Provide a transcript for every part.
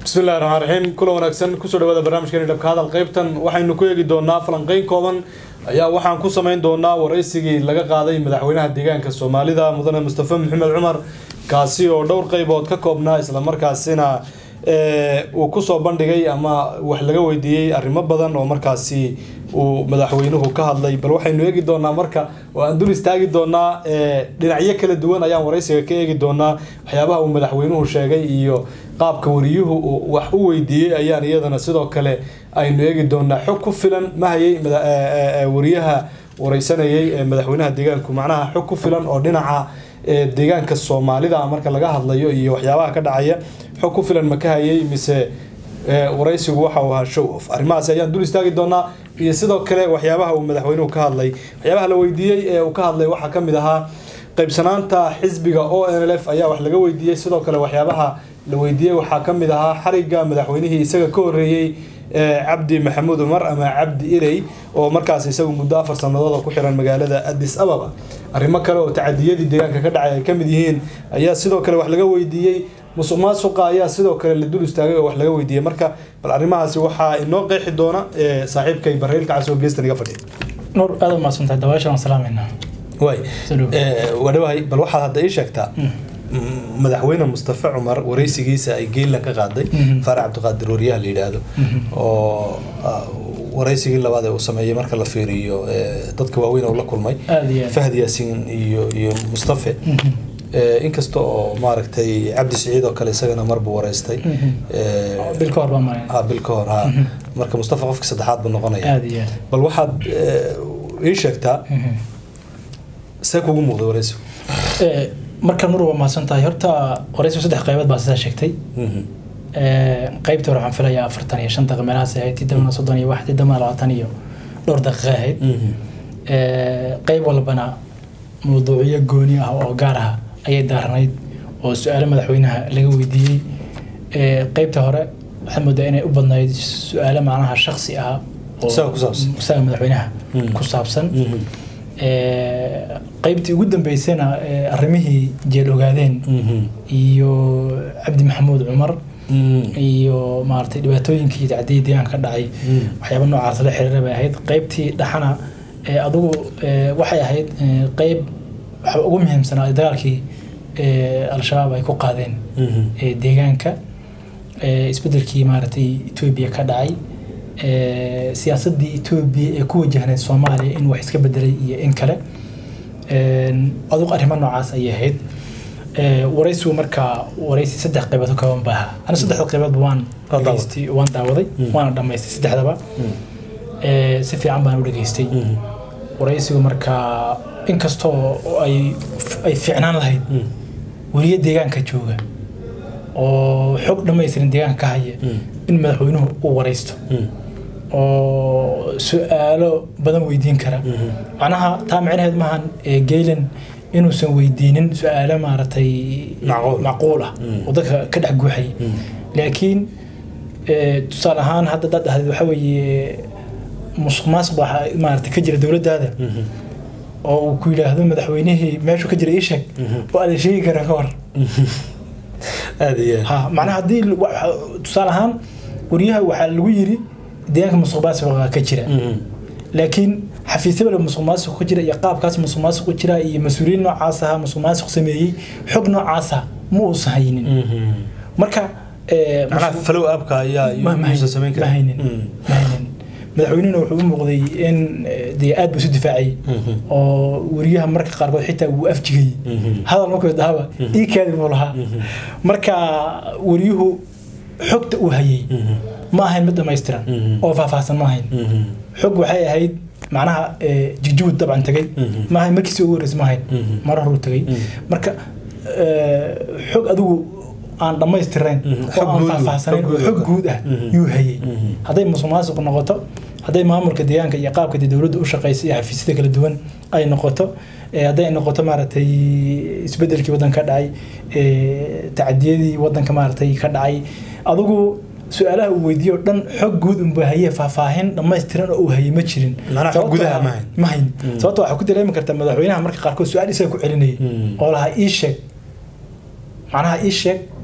bismillahi raxmaan raxiim kula wanaagsan kusoo dhawaada barnaamijkeeni dhabka hadal qaybtan waxaynu ku eegi doonaa falanqeyn kooban ayaa waxaan ku samayn doonaa waraysigii laga qaaday madaxweynaha deegaanka soomaalida mudane mustafa maxamed cumar kaasi oo dhowr qaybood ka koobnaa islamarkaasina uu kusoo bandhigay ama wax laga weydiiyey arrimo badan oo markaasi uu madaxweynuhu ka hadlay bal waxaynu eegi doonaa marka oo aan dul istaagi doonaa dhinacyo kala duwan ayaan waraysiga ka eegi doonaa waxyaabaha uu madaxweynuhu sheegay iyo qaabka wariyuhu uu wax u weydiiyey ayaan iyadana sidoo kale aynu eegi doonaa xog ku filan ma hayay wariyaha wareysanayay ee madaxweynaha deegaanku macnaha xog ku filan oo dhinaca deegaanka soomaalida marka laga hadlayo iyo waxyaabaha ka dhacaya xog ku filan ma ka hayay mise waraysigu waxa uu ahaa show off arrimahaasi ayaan dul istaagi doonaa iyo sidoo kale waxyaabaha uu madaxweynuhu ka hadlay waxyaabaha la weydiiyey ee uu ka hadlay waxaa ka mid ahaa qaybsanaanta xisbiga o n l f ayaa wax laga weydiiyey sidoo kale waxyaabaha la weydiiyey waxaa ka mid ahaa xariga madaxweynihii isaga ka horreeyey cabdi maxamuud cumar ama cabdi iley oo markaas isagu muddo afar sanadooda ku xiran magaalada addis ababa arrimo kale oo tacadiyadii deegaanka ka dhacay ay ka mid yihiin ayaa sidoo kale wax laga weydiiyey musuq maasuqa ayaa sidoo kale la dul istaagay oo wax laga weydiiyey marka bal arrimahaasi waxaa inoo qeexi doona saaxiibkay barreylka casoo geestan iga fadhiya nuur aad u mahadsantahay dabaasha waan salaameynaa waay waa dhawahay bal waxaad hadda ii sheegtaa madaxweyne mustafa cumar wareysigiisa ay geelan ka qaaday faarax cabdiqaadir wariyaha la yidhaahdo oo wareysigii labaad ee uu sameeyey marka la fiiriyo dadka waaweyn oo la kulmay fahd yaasiin iyo iyo mustafe inkasta oo maaragtay cabdi siciid oo kale isagana marbu wareystay bil ka hor baa maray bil ka hor ha marka mustafa qofka saddexaad buu noqonaya aad iyo aad bal waxaad ii sheegtaa see kugu muuqday wareysigu marka nur waa mahadsan tahay horta wareysigu saddex qaybood baa sidaa sheegtay qaybta hore waxaan filayaa afartan iyo shan daqiiqa meelahaas ahayd tidamana soddon iyo wax tidamana labaatan iyo dhowr daqiiqa ahayd qayb walbana mawduucyo gooni ah oo gaar ah ayay daaranayd oo su-aalo madaxweynaha laga weydiiyey qaybta hore waxaad moodaa inay u badnayd su-aalo macnaha shaksi ah oo isaga madaxweynaha ku saabsan qaybtii ugu dambeysana arrimihii jeel ogaadeen iyo cabdi maxamuud cumar iyo maaragtay dhibaatooyinkii iyo tacdiyii deegaanka ka dhacay waxyaaba noocaas la xiriira bay ahayd qaybtii dhaxana adigu waxay ahayd qayb waxa ugu muhiimsanaa dagaalkii al-shabaab ay ku qaadeen deegaanka isbedelkii maaragtay etoobiya ka dhacay siyaasadii etoobiya ee ku wajahnayd soomaaliya in wax iska bedelay iyo in kale adugu arrimo noocaas ayay ahayd waraysigu markaa waraysi saddex qaybood ka kooban baa ahaa ana saddexda qayboodba waan dhageystay waan daawaday waana dhammaystay saddexdaba si fiican baan u dhageystay waraysigu markaa inkastoo ay ay fiicnaan lahayd weliya deegaanka jooga oo xog dhammaystiran deegaanka ka haya in madaxweynuhu uu waraysto oo su-aalo badan weydiin kara macnaha taa micnaheed maahan geylan inuusan weydiinin su-aalo maaragtay macquul ah oo dadka ka dhex guuxay laakiin tusaale ahaan hadda dad dhahdeed waxa weeye musuq maasuq baa maaragtay ka jira dowladdaada oo uu ku yidhaahdo madaxweynihii meeshuu ka jira ii sheeg oo aada sheegi kara ka hor aad iyo ha macnaha haddii tusaale ahaan wariyaha waxaa lagu yiri deegaanka musuq maasuqa ka jira laakiin xafiisyada musuq maasuq ka jira iyo qaabkaas musuq maasuq ku jira iyo mas-uuliyiin noocaas aha musuq maasuq sameeyey xog noocaasa ma uusan haynin marka macnaha falow abka ayaa yuusan samayn ma haynin ma haynin madaxweynihuna wuxuu u muuqday in dee aad buu isu difaacay oo wariyaha marka qaarkood xitaa wuu afjigay hadal markuu dhahaba ii kaadi buu lahaa marka wariyuhu xogta uu hayay ma ahayn mid dhammaystiran oo faahfaahsan ma ahayn xog waxay ahayd macnaha jigjigu dabcan tagay ma ahayn markiisi ugu horreysay ma ahayn mar horuu tagay marka xog adigu aan dhammaystirayn oo aan faahfaahsanayn oo xog guud ah yuu hayay hadday musuq maasuq noqoto hadday maamulka deegaanka iyo qaabka dee dowladda u shaqeysa iyo xafiisyada kala duwan ay noqoto hadday noqoto maaragtay isbedelkii waddanka ka dhacay tacadiyadii waddanka maaragtay ka dhacay adigu su-aalaha uu weydiiyo o dhan xog guud unba haye faahfaahin dhammaystiran oo uu hayay ma jirin gudaha ma hayn sababto waxaa ku dareemi karta madaxweynaha marka qaarkood su-aal isaga ku celinayay oo lahaa ii sheeg macnaha ii sheeg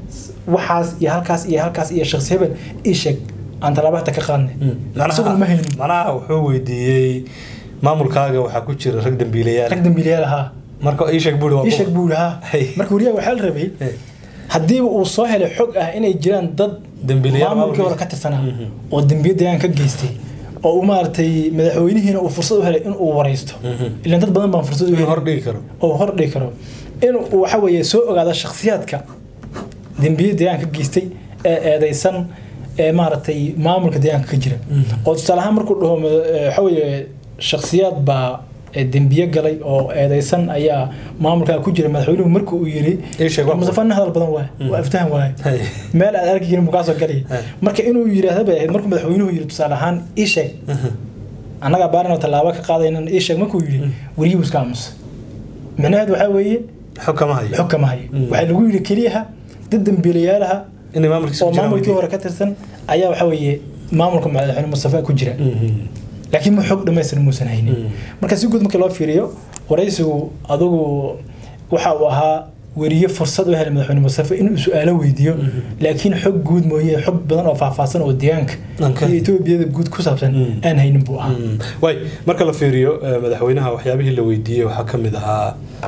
waxaas iyo halkaas iyo halkaas iyo shakhsi hebel ii sheeg aan tallaabo hata ka qaadnay isaguna ma haynin macnaha wuxuu weydiiyey maamulkaaga waxaa ku jira rag dambiilayaal rag dambiilayaal ahaa marka ii sheeg buuri waa ii sheeg buu lahaa Hey. marka wariyaha waxaa la rabay Hey. haddiiba uu soo helay xog ah inay jiraan dad Dambiilayaal maamulkii hore ka tirsanaa oo dembiyo deegaan ka geystay oo uu maaragtay madaxweynihiina uu fursad u helay in uu waraysto ilan dad badan baan fursad u inuu helin hor dhigi karo oo hor dhigi karo in uu waxa weeye soo ogaado shakhsiyaadka dembiyo deegaanka ka geystay ee eedeysan ee maaragtay maamulka deegaanka ka jira oo tusaale ahaan markuu dhaho mada- ee, waxa weeye shakhsiyaad baa ee dembiye galay oo eedeysan ayaa maamulkaa ku jira madaxweynuhu markuu uu yiri Ii sheeg waa mustafa nin hadal badan waay waa iftahan waay Hey. meel aad arki jirin buu kaasoo galaya Hey. marka inuu yidhaahda bay ahayd markuu madaxweynuhu yiri tusaale ahaan ii sheeg annagaa baarinoo tallaabo ka qaadaynan ii sheeg markuu yidhi wariyuu iska aamusa micnaheedu waxaa weeye xog kama hayo xog kama hayo Mm. waxaa lagu yidhi keliyaha dad dambiilayaalaha inay maamulkiisa oo ku jiraan maamulkii weydiiyey. hore ka tirsan ayaa waxaa weeye maamulka madaxweyne mustafa ku jira Mhm. laakiin ma xog dhammaystiran muusan haynin Mm. marka si guud marka loo fiiriyo waraysigu adugu waxa uu ahaa weriye fursad u helay madaxweyne mustafa inuu su-aalo weydiiyo laakiin xog guud mooye xog badan oo faahfaahsan oo deegaanka Okay. iyo etoobiyada guud ku saabsan Mm. aan haynin buu ahaa Mm. waay marka la fiiriyo eh, madaxweynaha waxyaabihii la weydiiyey waxaa ka mid ahaa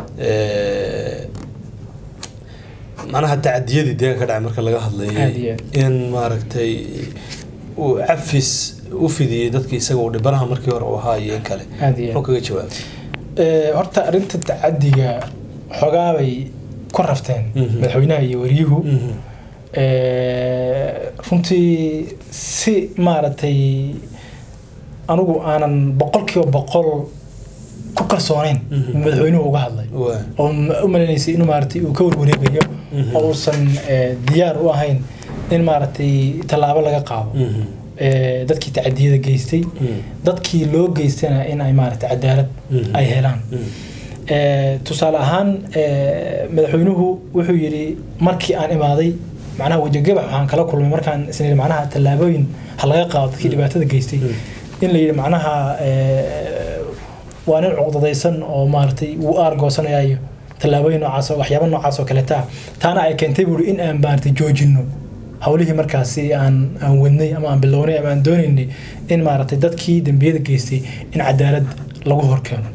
eh, macnaha tacadiyadii deegaanka ka dhacay marka laga Aad iyo hadlayay aad. in maaragtay uu cafis u fidiyey dadkii isaga uu dhibanaha markii hore uu ahaa iyo in kale aad iyo aad. muxuu kaga jawaabay Ee, horta arrinta tacadiga xogaabay ku rafteen Mhm. madaxweynaha iyo wariyuhu Mhm. Ee, runtii si maaragtay anigu aanan boqolkiiba boqol ku kalsoonayn Mhm. madaxweynuhu uga hadlay Waa. oo ma- u maleynaysay inuu maaragtay uu ka warwareegayo Mhm. oo uusan ee, diyaar u ahayn in maaragtay tallaabo laga qaado Mhm. Ee, dadkii tacadiyada geystay Mhm. dadkii loo geystana in ay maaragtay cadaalad Mhm. ay helaan Mhm. Ee, tusaale ahaan ee, madaxweynuhu wuxuu yidhi markii aan imaaday macnaha wejigabax waxaan kala kulmay markaan isna yidhi macnaha tallaabooyin ha laga qaado dadkii dhibaatada geystay in la yidhi macnaha ee, waa nin cuqdadaysan oo maaragtay wuu aargoosanayayo tallaabooyin noocaas oo waxyaabo noocaas oo kaleeta ah taana ay keentay buuri in aan maaragtay joojinno howlihii markaasi aan aan wadnay ama aan bilownay ama aan doonaynay in maaragtay dadkii dembiyada geystay in cadaalad lagu horkeeno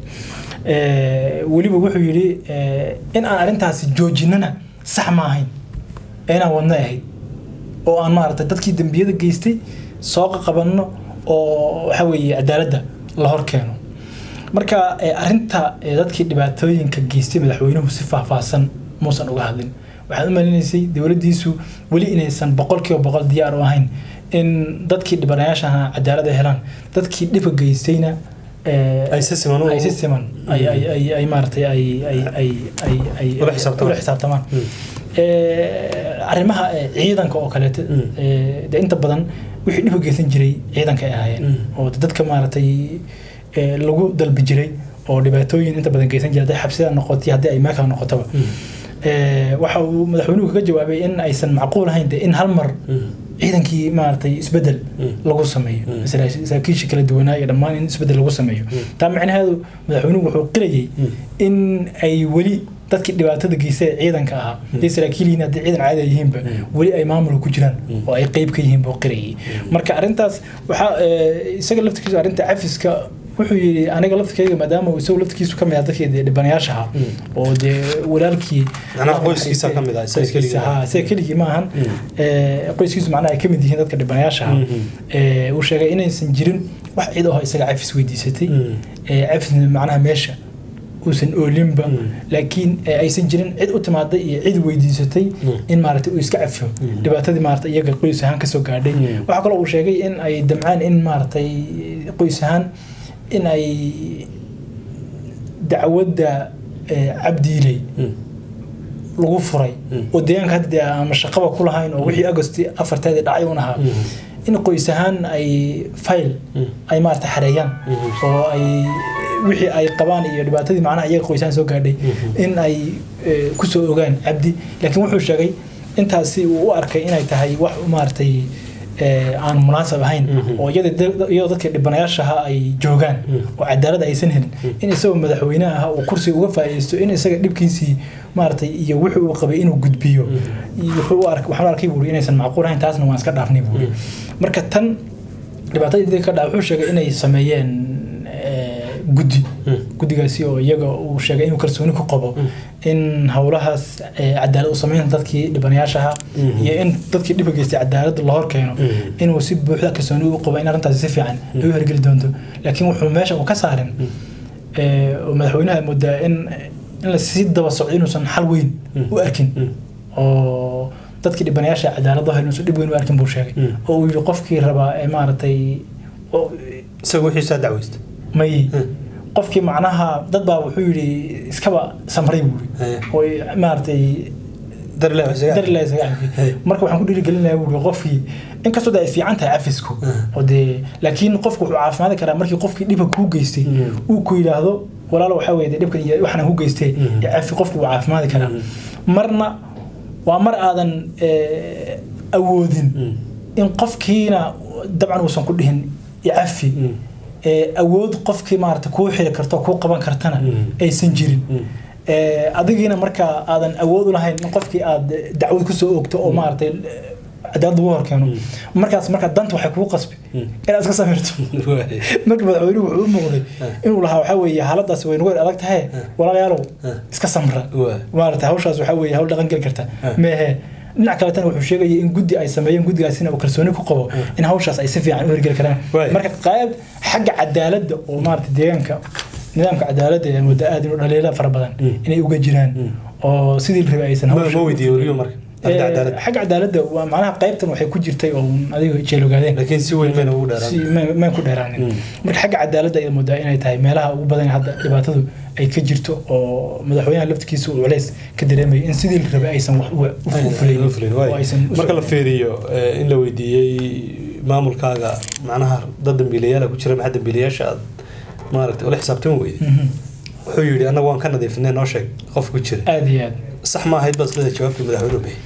Ee, weliba wuxuu yidhi ee, in aan arrintaasi joojinana sax ma ahayn ee inaan wadno ahayd oo aan maaragtay dadkii dembiyada geystay soo qabanno oo waxa weeye cadaaladda la horkeeno marka ee, arrinta ee, dadkii dhibaatooyinka geystay madaxweynuhu si faahfaahsan muusan uga hadlin waxaad u malinaysay dowladdiisu weli inaysan boqolkiiba boqol diyaar u ahayn in dadkii dhibanayaashaha cadaalad ay helaan dadkii dhibka geystayna ee, Ay si siman u- ay si siman ay ay ay ay maaragtay ay ay ay ay ay Ula xisaabtamaan. ula xisaabtamaan Mm. Ee, arrimaha ee, ciidanka oo kaleeto Mm. ee, dee inta badan wixii dhib u geysan jiray ciidanka ay ahaayeen Mm. oo dadka maaragtay ee, lagu dalbi jiray oo dhibaatooyin inta badan geysan jiray hadday xabsida noqotay haddii ay meelkaa noqotaba Ee, waxa uu madaxweynuhu kaga jawaabay in aysan macquul ahayn dee in hal mar Mhm. ciidankii maaragtay isbedel Mm. lagu sameeyo Mm. saraakiil- saraakiisha kala duwanaa iyo dhammaan in isbedel lagu sameeyo taa macnaheedu madaxweynuhu wuxuu qirayay Mm. in ay weli dadkii dhibaatada geystay ee ciidanka ahaa haday saraakiil yihiin haddii ciidan caadi ay yihiinba weli ay maamulka ku jiraan oo ay qeyb ka yihiin buu qirayay marka arrintaas waxaa ee, isaga laftirkiisu arrinta cafiska wuxuu yidhi aniga laftirkeyga maadaama uu isagu laftirkiisu ka mid ah dadkii dee dhibanayaasha ahaa oo dee walaalkii Macnaha qoyskiisa ka mid ah, isaga keligii Qoyskiisa, haa, isaga keligii ma ahan Ee, qoyskiisu macnaha ay ka mid yihiin dadka dhibanayaasha ahaa Mhm. Ee, uu sheegay inaysan jirin wax cid oo isaga cafis weydiisatay Mm. Ee, cafisna macnaha meesha uusan oolinba Mm. laakiin ee, aysan jirin cid u timaaday iyo cid weydiisatay in maaragtay uu iska cafiyo dhibaatadii maaragtay iyaga qoys ahaan kasoo gaadhay Mm. waxaa kaloo uu sheegay in ay damcaan in maaragtay qoys ahaan in ay dacwadda ee, cabdiiley Mm. lagu furay Mm. oo deegaanka hadda dee ama shaqaba ku lahayn oo wixii agosti afarteedii dhacay un ahaa Mhm. in qoys ahaan ay fayl Mm. ay maarata xareeyaan Mhm. oo ay wixii ay qabaan iyo dhibaatadii macnaha iyaga qoysaan soo gaadhay Mhm. in ay eh, kusoo ogaan cabdi laakiin wuxuu sheegay intaasi uu u arkay inay tahay wax maaragtay eh, aan munaasab ahayn Mhm. oo iyada da- iyadoo dadka dhibanayaashaha ay joogaan oo cadaalad aysan helin in isagoo madaxweyne ah uu kursi uga faa'iidaysto in isaga dhibkiisii maaragtay iyo wixii uu qabay inuu gudbiyo iyo wuxuu u ark waxaan u arkay buuri inaysan macquul ahayn taasna waan iska dhaafnay buuri marka tan dhibaatadii dadka ka dhaca wuxuu sheegay inay sameeyeen eh, guddi guddigaasi oo iyaga uu sheegay inuu kalsooni ku qabo in howlahaas eh, cadaalad u sameyn dadkii dhibanayaashaha iyo in dadkii dhibka geystay cadaalad la hor keeno inuu si buuxda kalsooni u qabo in arrintaasi si fiican ay u hergeli doonto laakiin wuxuu meesha uu ka saarin eh, oo madaxweynaha moodaa in in la sii daba socdo inuusan xal weyn u arkin oo dadkii dhibanayaasha cadaalad hel inuusan dhib weyn u arkin buu sheegay oo uu yidhi qofkii rabaa ee maaragtay oo- isaga wixiisaa dacweysta may qofkii macnaha dad baa wuxuu yidhi iskaba samray buu Haye. yidhi oo maaragtay darle isaga dar ilaa isaga cafi Hey. marka waxaan ku dhiirigelinayaa buu yidhi qofkii inkastoo de ay fiican tahay cafisku oo dee laakiin qofku wuxuu caafimaadi karaa markii qofkii dhibka kuu geystay uu ku yidhaahdo walaalo waxaa weeye dee dhibkan iyo waxaan ku geystay iyo cafi qofku wuu caafimaadi karaa marna waa mar aadan eh, awoodin in qofkiina dabcan uusan ku dhihin icafi ee, awood qofkii maarata kuu xiri karto kuu qaban kartana aysan jirin Ee, adigiina markaa aadan awood u lahayn in qofkii aad dacwad kusoo oogto oo maaragtay cadaalad lagu horkeeno markaas markaa danta waxay kugu qasbi inaad iska samirto marka madaxweynuhu wuxuu u muuqday inuu lahaa waxaa weeye xaaladaasi way nagu adag tahay walaalayaalow iska samra Waa. maarata hawshaas waxaa weeye hawl dhaqan geli karta meehe dhinac kaletana wuxuu sheegayay in guddi ay sameeyeen guddigaasina uu kalsooni ku qabo in hawshaas ay si fiican u hirgeli karaan Waay. marka qayb xagga cadaaladda oo maarata deegaanka nidaamka cadaaladda ee muddo aad inuu dhaliila fara badan inay uga jiraan oo sidii la rabay aysan ma hawsha ma weydiiyo weliba marka Ee, arrinta cadaalad xagga cadaaladda waa macnaha qaybtan waxay ku jirtay oo adiga jeel ogaadeen laakiin si weyn mayna ugu si dheeraan ma- maan ku dheeraanin marka xagga cadaaladda ay moodaa inay tahay meelaha ugu badan ee hadda dhibaatadu ay ka jirto oo madaxweynaha laftigiisa uu culays ka dareemaya in sidii la rabay aysan wax u- u- u fulin Ay, fulin, waay. oo aysan u marka la socon. fiiriyo eh, in la weydiiyey maamulkaaga macnaha dad dambiilayaala ku jira maxaa dambiilayaasha aad maaragtay ula xisaabtami weyday Mhm. wuxuu yidhi annaga waan ka nadiifinay noo sheeg qof ku jira aad iyo aad sax ma ahayd baa sida jawaabtii madaxweynuhu bixiyey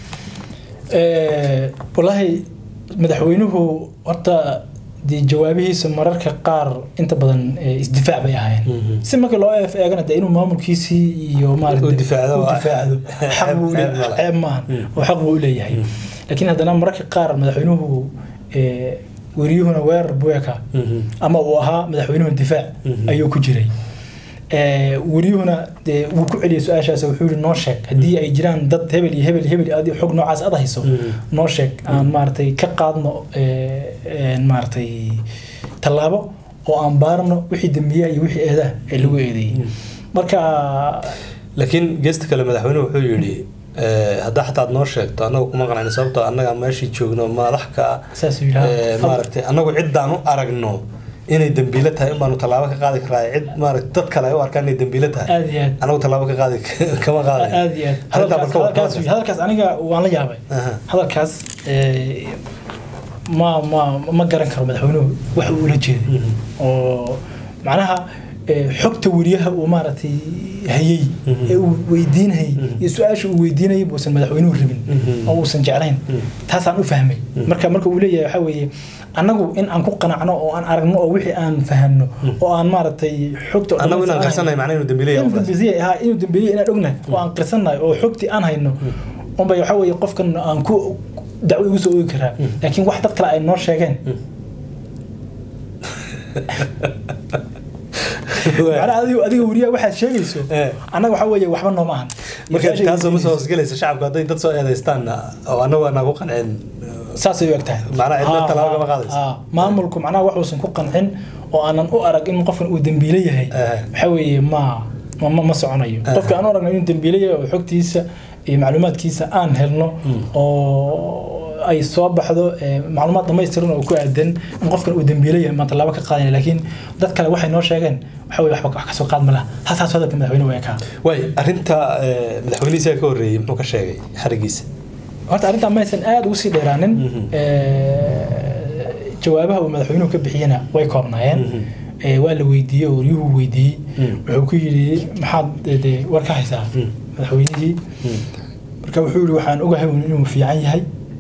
Ee, wallaahi madaxweynuhu horta dee jawaabihiisa mararka qaar inta badan ee, isdifaac bay ahaayeen Mhm. si marka loo eef eegana dee inuu maamulkiisii iyo maaragtay Uu difaacdo uu waa- difaacdo xaq buu ceeb- ceeb le- ma laha. ceeb maahan oo xaq buu u leeyahay laakiin haddana mararka qaar madaxweynuhu ee, weriyuhuna weerar buu ekaa Mhm. ama uu ahaa madaxweynuhu difaac Mhm. ayuu ku jiray Ee, weriyuhuna dee wuu ku celiyay su-aashaas wuxuu yihi noo sheeg haddii ay jiraan dad hebel iyo hebel iyo hebel adi xog noocaas aad hayso Mhm. noo sheeg aan maaragtay ka qaadno ee, een maaragtay tallaabo oo aan baarno wixii dembiyaha iyo wixii eedaha ee lagu eedeeyey marka laakiin geesta kale madaxweynuhu wuxuu yidhi eh, haddaa xataa aad noo sheegto annagu kuma qanacni sababtoo annaga meeshii joogno madax ka ah saas uu yidhaha Eh, maaragtay annagu ciddaan u aragno inay dembiilo tahay in baanu tallaabo ka qaadi karaa cid maaragtay dad kale ay u arkaan inay dembiilo tahay aad iyo aad annagu tallaabo ka qaadi kama qaaday aad iyo aad Arrintaa hadalkaas balka waa hadalkaas kama hadalkaas aniga waan la yaabay Aha. hadalkaas ee, ma ma ma garan karo madaxweynuhu wax uu ula jeeday oo macnaha ee, xogta weriyaha uu maaragtay hayey ee uu weydiinayay iyo su-aasha uu weydiinayay buusan madaxweynuhu rabin oo uusan jeclayn taasaan u fahmay marka marka uu leeyahay waxaa weeye annagu in aan ku qanacno oo aan aragno oo wixii aan fahanno oo aan maaragtay xogta oo annagu inaan dhammaystiran qarsanay macnaha inuu dembiilo yahay in qofkaas. dambiye ahaa inuu dambeeyey inaan ognahay oo aan qirsannahay oo xogtii aan hayno unbay waxaa weeye qofkan aan ku dacwo igu soo oogi karaa laakiin wax dad kale ay noo sheegeen macnaha adiga adiga weriyaha waxaad sheegayso Eh. annaga waxaa weeye waxba nooma ahan marka Su-aasha taasoo ma soo weydiinayso. hoosgelaysa shacabku hadday dad soo eedaystaanna oo annagu aanaa ku qancin saasay u eg tahay Macnaha cidna Ah, tallaabo ah, kama qaadayso. ah. maamulku macnaha waxuusan ku qancin oo aanan u arag in qofkan uu dembiile yahay Eh. waxaa weeye ma ma ma- ma soconayo qofka aan u aragno inuu dembiile yahay oo xogtiisa iyo macluumaadkiisa aan helno oo ay soo baxdo ee, macluumaad dhamaystiran oo ku aadan in qofkan uu dembiile yahay maan tallaabo ka qaadaya laakiin dad kale waxay noo sheegeen waxa weye waxba wax ka soo qaad ma laha haasaas hadalka madaxweyne waa ekaa waay arrinta eh, madaxweynihiisa ka horreeyey muxuu ka sheegay xarigiisa horta arrintan maysan aad ugu sii dheeraanin Mhm. Ee, jawaabaha uu madaxweynuhu ka bixiyena way koobnaayeen Mhm. Ee, waa la weydiiyey oo waryuhu weydiiyey Mhm. wuxuu ku yidhi maxaad de- de war ka haysaa Mhm. madaxweynihii marka wuxuu yihi waxaan ogahay un inuu fiican yahay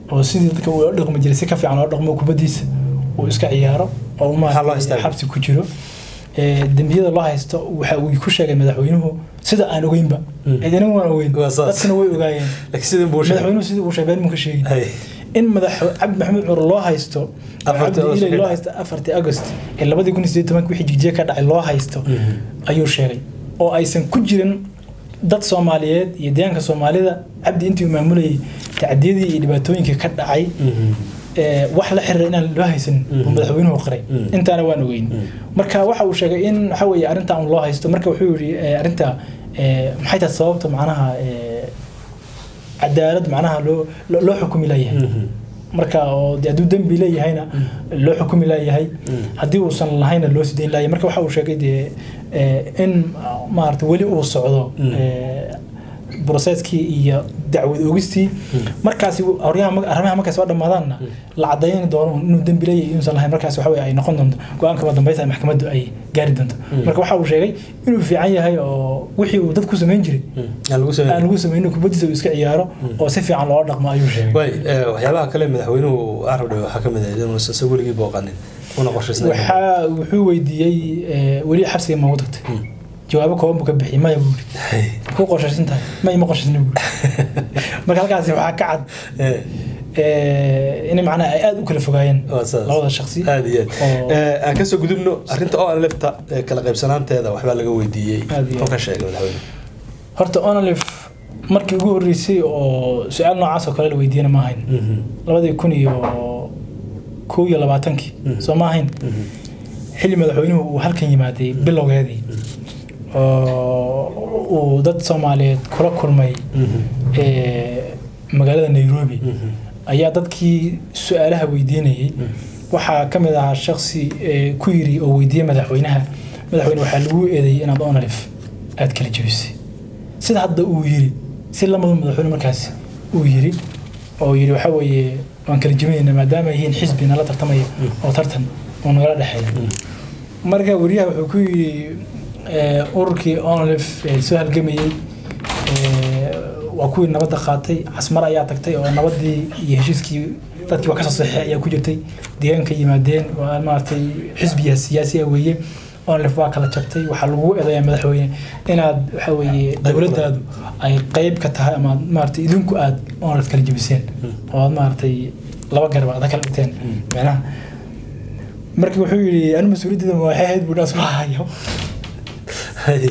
oo sidii dadka uu dhaqmi jiray si ka fiican oo dhaqmo kubadiisa uu iska ciyaaro oo uu Maxaa loo maaragtay istaagay? xabsi ku jiro Ee, dembiyada loo haysto waxa uu ku sheegay madaxweynuhu sida aan ogeynba Mm. cidina waan ogeyn Waa saas. dadkana way ogaayeen laakiin sidii buu sheegay madaxweynuhu sidii uu sheegay been ka sheegin Hay. in madax cabdi maxamed cumar loo haysto Afartii cabdi August ilay ka loo dhacay. haysto afartii agost ee labadii kun iyo sideed tobanki wixii jigjiga ka dhacay loo haysto ayuu sheegay oo aysan ku jirin dad soomaaliyeed iyo deegaanka soomaalida cabdi intii uu maamulayay tacdiyadii iyo dhibaatooyinkii ka dhacay ee, wax la xiriira inaan loo haysanin Mhm. uu madaxweynuhu qiray Mhm. intaana waan ogeyn marka waxa uu sheegay in waxa weeye arrinta un loo haysto marka wuxuu yidhi ee, arrinta ee, maxay tahay sababta macnaha ee, cadaalad macnaha loo loo loo xukumi layahay marka oo dee hadduu dembi leeyahayna loo xukumi layahay haddii uusan lahayna loo sidayn layahay marka waxa uu sheegay dee ee, in maarata weli uu socdo Mm. ee, broseskii iyo dacwad ogistii markaasi horyaha ma- arrimaha markay soo dhammaadaanna la cadayni doono inuu dembi leeyahay inuusan lahayn markaas waxa weye ay noqon doonto go-aanka dambaysa ay maxkamaddu ay gaari doonto Mm. marka waxa uu sheegay inuu fiican yahay oo wixii uu dad ku samayn jiray aan lagu aan sameeyay lagu samaynin kubadiisa uu iska ciyaaro oo si fiican loola dhaqmo ayuu sheegay way ee, waxyaabaha kale madaxweynuhu arabdhe waxaa ka mid ah inuusan se weligii booqanin una qorshaysnayn waxaa wuxuu weydiiyey ee, weli xabsiga ma ugu tagtay Mm. jawaabo kooban buu ka bixiyay maya buu yidhi Hay. ku qorshaysan tahay ma ima qorshaysna buu marka halkaasi waxaa ka cad Ee, ee, in macnaha ay aada u kala fogaayeen waa saas. labada shaksi aad iyo aad oo- Ee, aan kasoo gudubno arrinta oo lefta kala qaybsanaanteeda waxbaa laga weydiiyey Aad iyo oo aad. ka sheegay madaxweyne horta onalif markii ugu horreysay oo su-aal noocaas oo kale la weydiiyana ma ahayn labadii kun iyo kow iyo labaatankii Mhm. soo ma ahayn xilli madaxweynuhu uu halkan yimaaday bilowgeedii oo uu dad soomaaliyeed kula kulmay ee, magaalada nairobi ayaa dadkii su-aalaha weydiinayay waxaa ka mid ahaa shaksi ee, ku yiri oo weydiiyey madaxweynaha madaxweyne waxaa lagu eedeeyey inaad onalif aad kala jebisay sida hadda uu yiri si lamadu madaxweyne markaasi uu yiri oo yiri waxa weeye waan kala jebinaynaa maadaama ay yihiin xisbi nala tartamaya oo tartan oo nagala dhexeeya marka wariyaha wuxuu ku yiri ee, ururkii onalif ee soo halgamayey ee, waa kuwii nabadda qaatay casmar ayaa tagtay oo nabadii iyo heshiiskii dadkii waa kasoo saxeexay ayaa ku jirtay deegaanka yimaadeen waa maaragtay xisbiya siyaasi ah weeye onalif waa kala jabtay waxaa lagu eedayaa madaxweyne inaad waxa weeye dowladdaadu ay qeyb ka tahay ama maaragtay idinku aad onalif kala jebiseen oo aad maaragtay laba garab aad kala dhigteen macnaha marka wuxuu yidhi anu mas-uuliyaddeeda ma waxay ahayd buu isku hayo Hay.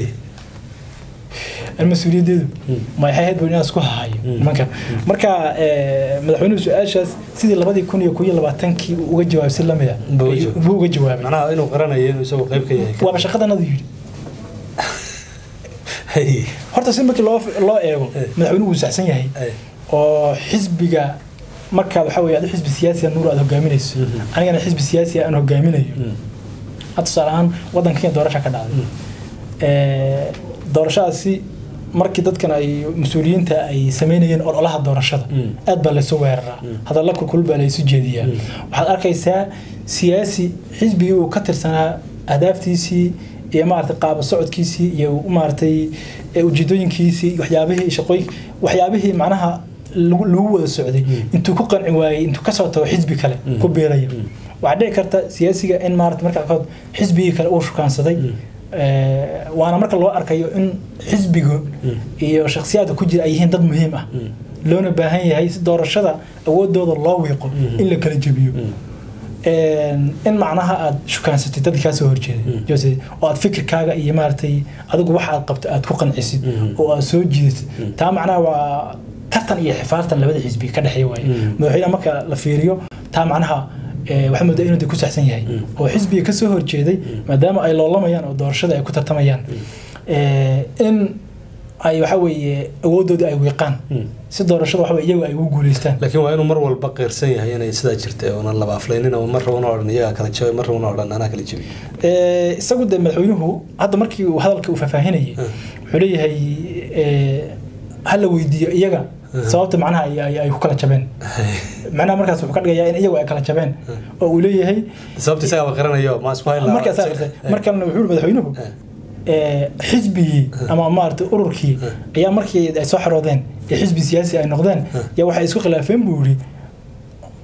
anu mas-uuliyaddeedu ma waxay ahayd buu inaan isku hayo nimankan marka ee, madaxweynuhu su-aashaas sidii labadii kun iyo kow iyo labaatankii uu uga jawaabay si lamid a Buu uga jawaabay. buu uga jawaabay macnaha inuu qaranayo inuu isagoo qayb ka yahay waaba shaqadanadu yidhi Hay. horta si markii loo loo eego Eh. madaxweynuhu wuu saxsan yahay Hay. oo xisbiga markaad waxa weye adi xisbi siyaasi nuur aad hogaaminayso Mhm. anigana xisbi siyaasi aan hogaaminayo Mm. hadda tusaale ahaan waddanka kenya doorasha ka dhacday Ee, doorashadaasi markii dadkan ay mas-uuliyiinta ay sameynayeen ololaha doorashada Mm. aad baa laysu weeraraa hadalla kulkul baa laysu jeediyaa waxaad arkaysaa siyaasi xisbigii uu ka tirsanaa ahdaaftiisii iyo maaragtay qaaba socodkiisii iyo maaragtay ee ujeedooyinkiisii iyo waxyaabihii shaqooyin waxyaabihii macnaha lagu lagu wada socday intuu ku qanci waayey intuu kasoo tago xisbi kale ku biiraya waxaa dhici karta siyaasiga in maarata marka qaarkood xisbigii kale uu shukaansaday Ee, waana marka loo arkayo in xisbigu iyo shakhsiyaadka ku jira ay yihiin dad muhiim ah loona baahan yahay si doorashada awoodooda loo wiiqo in la kala jebiyo Een, in macnaha aad shukaansatid dadka kaa soo horjeeday Jose, oo aad fikirkaaga iyo maaragtay adigu waxa aad qabto aad ku qancisid oo aad soo jiidatid taa macnaha waa tartan iyo xifaartan labada xisbi ka dhexeeya waaye madaxweynaha marka la fiiriyo taa macnaha ee, waxaa moodaa inuu de ku saxsan yahay oo xisbiga ka soo horjeeday maadaama ay loolamayaan oo doorashada ay ku tartamayaan ee, in ay waxa weeye awoodooda ay wiiqaan si doorashada waxa weye iyagu ay ugu guuleystaan laakiin waa inuu mar walba qeyrsan yahay inay sidaa jirta oonan laba aflaynin oo mar rabana odhan iyagaa kala jabay mar rabana odhan anaa kala jabiy Ee, isagu de madaxweynuhu hadda markii uu hadalka uu faahfaahinayay wuxuu leeyahay ee, ha la weydiiyo iyaga sababta macnaha ay- ay ay ku kala jabeen macnaha markaas wuxuu ka dhigayaa in iyagu ay kala jabeen oo uu leeyahay sababta isagaaba qaranayo ma isku hayn lahaa? markaas akhrisay markalena wuxuu yidhi madaxweynuhu ee, xisbigii ama maaragtay ururkii ayaa markii ay soo xaroodeen ee xisbi siyaasi ay noqdeen yaa waxay isku khilaafeen buu yidhi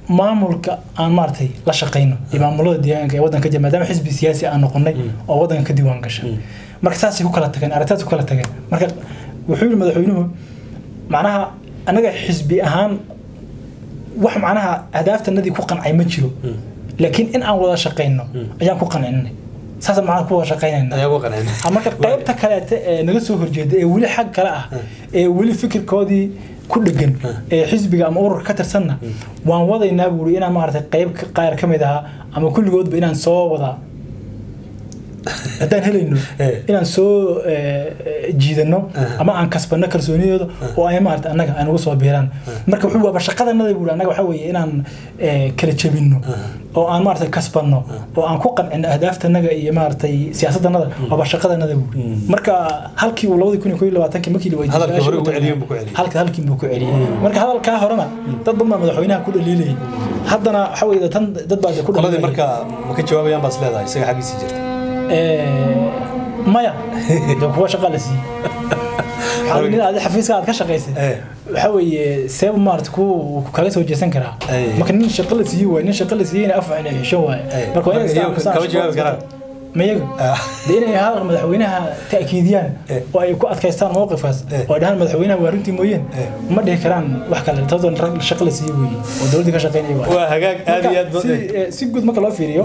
maamulka aan maaragtay la shaqayno iyo maamulada deegaanka ee waddanka jira maadaama xisbi siyaasi aan noqonay oo waddanka ka diiwaan gasha marka saasay ku kala tageen arrintaas ku kala tageen marka wuxuu yidhi madaxweynuhu macnaha anaga xisbi ahaan wax macnaha ahdaaftanadii ku qancay ma jiro laakiin in aan wada shaqayno ayaan ku qancinay saasa macnaha ku wada shaqaynayna ayaa ugu qancin marka qaybta kaleete ee naga soo horjeeda ee weli xag kale ah ee weli fikirkoodii ku dhegan ee xisbiga ama ururka ka tirsanna waan wadaynaa buuri inaan maaragtay qayb ka- qaar ka mid ahaa ama kulligoodba inaan soo wada haddaan helayno Eh. inaan soo eh, eh, jiidano ama aan kasbano kalsoonidooda oo ay maarata annaga ay nagu soo biiraan marka wuxuu waaba shaqadanada buuri annaga waxaa weeye inaan eh, kala jebinno oo aan maarata kasbanno oo aan ku qancino ahdaaftannaga iyo maaragtay siyaasaddanada waaba shaqadanada buuri marka halkii uu labadii kun iyo koo iyo labaatankii markii la weydiiyey Hadalkii hore su-aashii ugu celiyey uu buu ku celiyey. halka halkii buu ku celiyey marka hadalkaa horena dad badan baa madaxweynaha ku dhaliilayay haddana waxa weeye tan dad baa ku qoladii dhaliilayay marka ma ka jawaabayaan baad is leedahay isaga xaggiisii jirta Eh, maya de kuwa shaqa la siiyey waxaa nin adi xafiiska aad ka shaqaysay Eh. waxa weeye seeba maarata ku ku kala soo jeesan karaa Eh. marka nin shaqa la siiyey waay nin shaqa la siiyeyna af waxna hesho waaye Eh. marka waa Marka inay iyagu istaan- kama jawaabi karaan. mayaga Ah. de inay hadalka madaxweynaha ta'kiidiyaan Eh. oo ay ku adkaystaan mowqifkaas Eh. oo ay dhahaan madaxweynaha waa runtii mooyeen Eh. ma dhihi karaan wax kale taasoo rag shaqa la siiyey weeye oo dowladda ka shaqaynaya waaye waa hagaag aad iyo aad Marka, ba- si- eh, si guud marka loo fiiriyo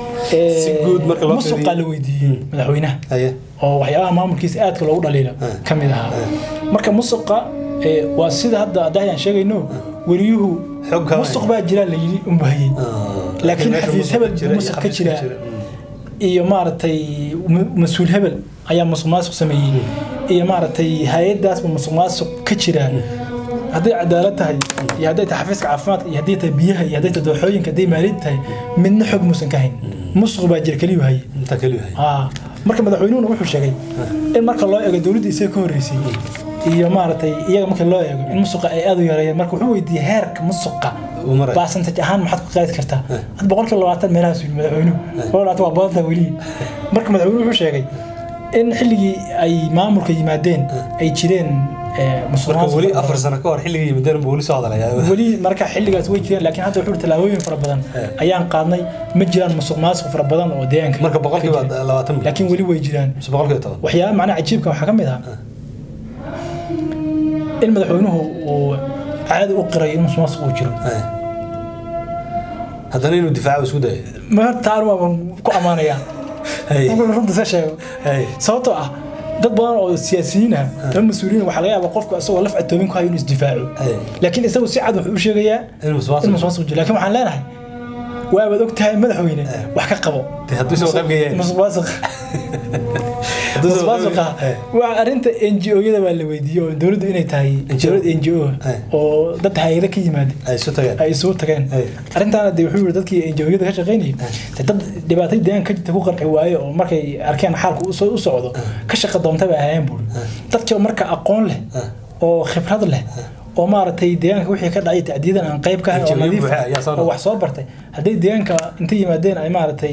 Si guud marka loo musuqa fiiriyo. la weydiiyey madaxweynaha haye oo waxyaabaha maamulkiisa aadka loogu dhaliila ka mid ahaa marka musuqa eh, waa sida hadda adahayaan sheegayno weriyuhu Xog kama musuq hayo. baa jira la yidhi unbahayey laakiin meesha xafiis musuq hebel jira buu iyo musuq ka xafiis jiraa Mm. iyo maaragtay mu- mas-uul hebel ayaa musuq maasuq sameeyey iyo maaragtay hay-adaasba musuq maasuq ka jiraa hadday cadaalad tahay iyo hadday tahay xafiiska caafimaadka iyo hadday tahay biyaha iyo hadday tahay dooxooyinka hadday maaliyad tahay midna xog muusan ka hayn musuq baa jira keliyu haye inta keliya haye Ah, marka madaxweynuhuna wuxuu sheegay in marka loo eego dowladda isaga ka horreysay iyo maaragtay iyaga marka loo eego in musuqa ay aad u yareeyeen marka wuxuu weydiiyey heerka musuqa Uu marayo. percentage ahaan maxaad ku qaadi kartaa had boqolkiiba labaatan meelahaas yidhi madaxweynuhu boqol labaatan waa badanta weli marka madaxweynuhu wuxuu sheegay in xilligii ay maamulka yimaadeen ay jireen eh, musuq marka maasuq weli fara afar badan. sano ka hor xilligii yimideen buu weli soo hadalayaa weli marka xilligaas way jireen laakiin hadda wuxuu yidhi tallaabooyin fara badan Eh. ayaan qaadnay ma jiraan musuq maasuq fara badan oo deegaanka marka boqolkiiba ka jira. labaatan bil laakiin weli way jiraan mise boqolkiiba toban waxyaaba macnaha cajiibka waxaa ka mid ah in madaxweynuhu uu caadi u qiray in musuqmaasuq uu jiro Haye. haddana inuu difaaco isku dayo ma horta anu waan ku ammaanayaa Haye. markuu runta se sheego Haye. sababtoo ah dad badan oo siyaasiyiin ah ama mas-uuliyiin waxaa laga yaabaa qofku isagoo laf atoomin ku hayo inuu isdifaaco Haye. laakiin isagu si cad wuxuu u sheegayaa in musuqmaasuq in musuqmaasuq jiro laakiin waxaan leenahay waabaad og tahay madaxweyne wax ka qabo Dee hadduu isagoo qayb gayeen. musuqmaasuq Hadduu isagoo qayb musuqmaasuqa gayeen. waa arrinta n g o-yada baa la weydiiyey oo dowladdu inay tahay dowlad n g o Eh. oo dad hay-ado ka yimaada ay isu tageen ay isugu tageen Eh. arrintaana dee wuxuu yiri dadkii n g o-yada ka shaqaynayay dee dad dhibaatay deegaanka ka jirta ku qarxi waaye oo markay arkeen xaalku u soo- u socdo ka shaqa doonta bay ahaayeen buuri dadkii oo marka aqoon leh oo khibrad leh oo maaragtay deegaanka wixii ka dhacay tacdiidan aan qayb ka ahayn oo NGO nadiif buuxa ayaa soo ah, oo wax soo bartay hadday deegaanka intay yimaadeen ay maaragtay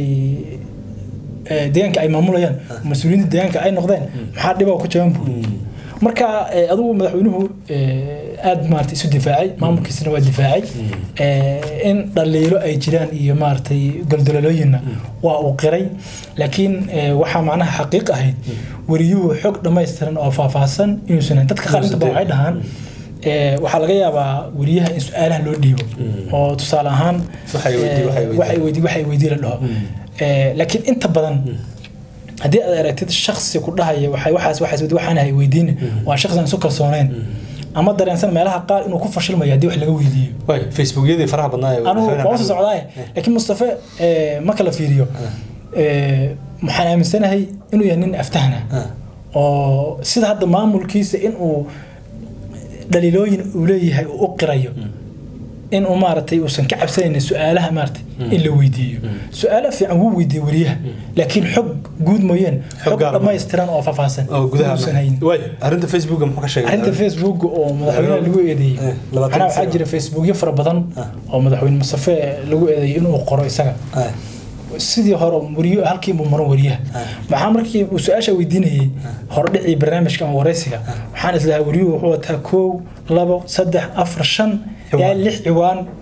eh, deegaanka ay maamulayaan mas-uuliyiinta deegaanka ay noqdeen maxaa dhibaa ku jaban buuri marka eh, adigu madaxweynuhu eh, aad maarata isu difaacay maamulkiisana waa difaacay Eh, in dhaliilo ay jiraan iyo maaragtay goldololooyinna waa uu qiray laakiin eh, waxaa macnaha xaqiiq ahayd weriyuhu xog dhammaystiran oo faahfaahsan inuusan hayn dadka qaar inta badan waxay dhahaan eh, waxaa laga yaabaa weriyaha in su-aalaha loo dhiibo oo tusaale ahaan Waxay weydii- waxay eh, weydii. waxay weydii waxay weydii la dhaho Eh, laakiin inta badan haddii aad aragtid shaksi ku dhahaya waxay waxaas waxaas wadi waxaan hay weydiin waa shaksi aan isu kalsooneyn ama dareensan meelaha qaar inuu ku fashilmayo haddii wax laga weydiiyo way facebookyadii faraha badnaa ee anugu madaxweynaha waan soo socdaaye laakiin mustafe eh, marka la fiiriyo eh, waxaan aaminsanahay inuu yahay nin aftahana Ah. oo sida hadda maamulkiisa inuu dhaliilooyin uu leeyahay uu u qirayo in uu maaragtay uusan ka cabsanayn su-aalaha maaragtay in la weydiiyo su-aalo fiican wuu weydiiyey weriyaha laakiin xog guud mooyeen xog gaar ah. dhammaystiran oo faahfaahsan oo gudaha uusan hayn way arrinta facebooka muxuu ka sheegay arrinta facebook oo madaxweynaha lagu eedeeyey Eh, labaatan macnaha waxaa sano. jira facebookyo fara badan Ah. oo madaxweyne mustafe lagu eedeeyey inuu qoro isaga Haye. sidii hore weriyo halkii buu maran weriyaha maxaa markii uu su-aasha weydiinayey hordhicii barnaamijka ama wareysiga waxaan islahaa weriyuhu wuxuu wataa kow labo saddex afar shan yaa Ciwaan. lix ciwaan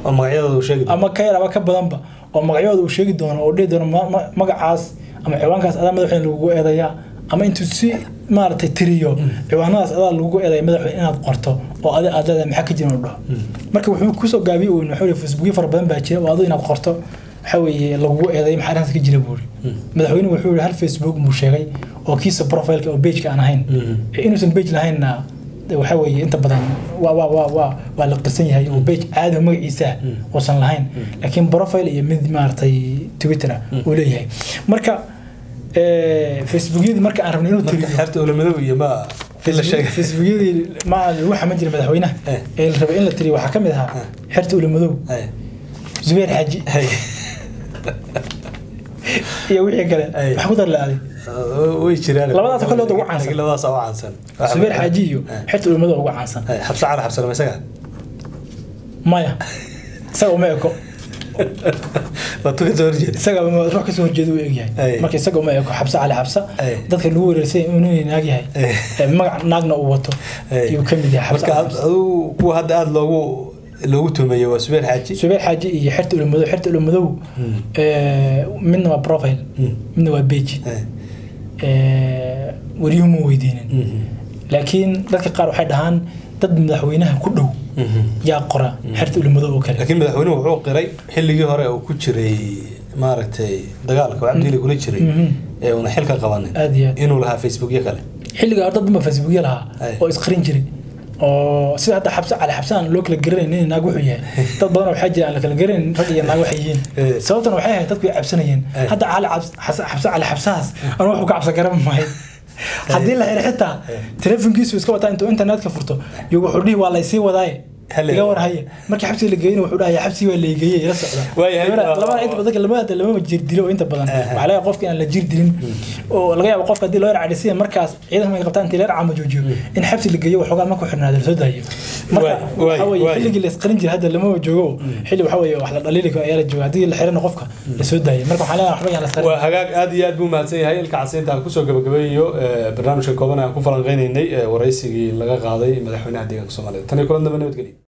oo magacyadooda uu sheegi doono ama ka yar ama ka badanba oo magacyadooda uu sheegi doono oo dhihi doono ma- ma- magacaas ama ciwaankaas adaa madaxweyne lagugu eedayaa ama intuu si maaragtay tiriyo ciwaanadaas adaa lagugu eedaya madaxweyne inaad qorto oo adi aad leedahay maxaa ka jira inuu dhaho marka wuxuu kusoo gaabiyey uun wuxuu yihi facebookyo fara badan baa jira oo adu inaad qorto waxa weeye lagugu eeday maxaa arrintaas ka jira buu yiri madaxweynuhu wuxuu yihi hal facebook buu sheegay oo kiisa profileka oo pageka aan ahayn inuusan page lahaynna de waxa weeye inta badan waa waa waa waa waa la qirsan yahay oo page caadi oo magaciisa ah uusan lahayn laakiin profile iyo mid maaragtay twitter ah uu leeyahay marka eh, facebookyadii marka aan rabnay inuu marka tiriyo xeerta ulamadow iyo ma in la sheegay facebookyadii ma lagu xaman jiray madaxweynaha Eh. ee la rabay in la tiriyo waxaa ka mid ahaa xerta ulamadow Ay, zubeer xaaji ay, iyo wixii kale Ay. wax ku dar la-aaday uh, way jiraan Labadaas kale ugu caansan. Laakiin labadaas ugu caansan zubeer xaaji iyo Ay, xerta ulamadow ugu caansan ay, xabsa cali xabsa lama isaga maya isaga uma eko waa tuka soo horjeeda isaga ma- ruux kasoo horjeeda u Ay. egyahay marka isaga uma eko xabsa cali xabsa Ay. dadka lagu wareersay inuu naag yahay Ay. ee magac naagna uu wato Ay. ayuu ka mid yahay xabsa marka cali ad- xabsa adigu kuwa hadda aada loogu loogu tumeeyo waa subeer xaaji zubeer xaaji iyo xerta ulamadow xerta ulamadow ee, midna waa profile Mm. midna waa page Ay, ee, wariyuhu ma weydiinin mhm, laakiin dadka qaar waxay dhahaan dad madaxweynaha ku dhow mhm. yaa qora xerta ulamadow oo kale laakiin madaxweynuhu wuxuu qiray xilligii hore uu ku jiray maaragtay dagaalka oo cabdiili kula jiray Mhm. ee una xilka qabanin aad iyo aad inuu lahaa facebookyo kale xilligaa dad badan baa facebookya lahaa Ay. oo isqarin jiray oo sida hadda xabse cali xabse aan loo kala garanayn nin naag wuxuu yahay dad badan waxaa jira aan la kala garanayn rag iyo naag waxay yihiin Eh. sababtan waxay ahayd dadku ay cabsanayeen Eh. hadda cali cabs- xas- xabse cali xabsahaas anu wuxuu ka cabsan garan maayo haddii la xiro xitaa telefonkiisu iska wataa intuu internetka furto iyo wuxuu dhihi waa laysii wadaaye Hale. iga war haya markii xabsiga la geeyna wuxuu dhahaya xabsigii waa laigeeyey ila socda Waayahay. Labada- labada inta badan lamada lamama jir dilo inta badan Aha. waxaa laga yaabaa qofka inaan la jir dilin oo laga yaabo qofka haddii loo yarcadhisiya markaas ciidanka markay qabtaan intii la yarcama joojiyo in xabsi la geeyo waxoogaa markuu xirnaado lasoo daayo marka Waay, waay, waxa weeye waay. xilligii la isqarin jiray hadda lamama joogo xilli waxa weeye wax la dhaliili karo ayaa la jooga haddii la xirana qofka lasoo daayo marka waxaan leenahay waxba yaan la isqarin waa hagaag aad iyo aad buu mahadsan yahay ilka casiinta aan kusoo gabagabeeyo eh, barnaamijka kooban aan ku falanqeynaynay eh, waraysigii laga qaaday madaxweynaha deegaanka soomaalida tan iyo kulan dambe nabadgelyo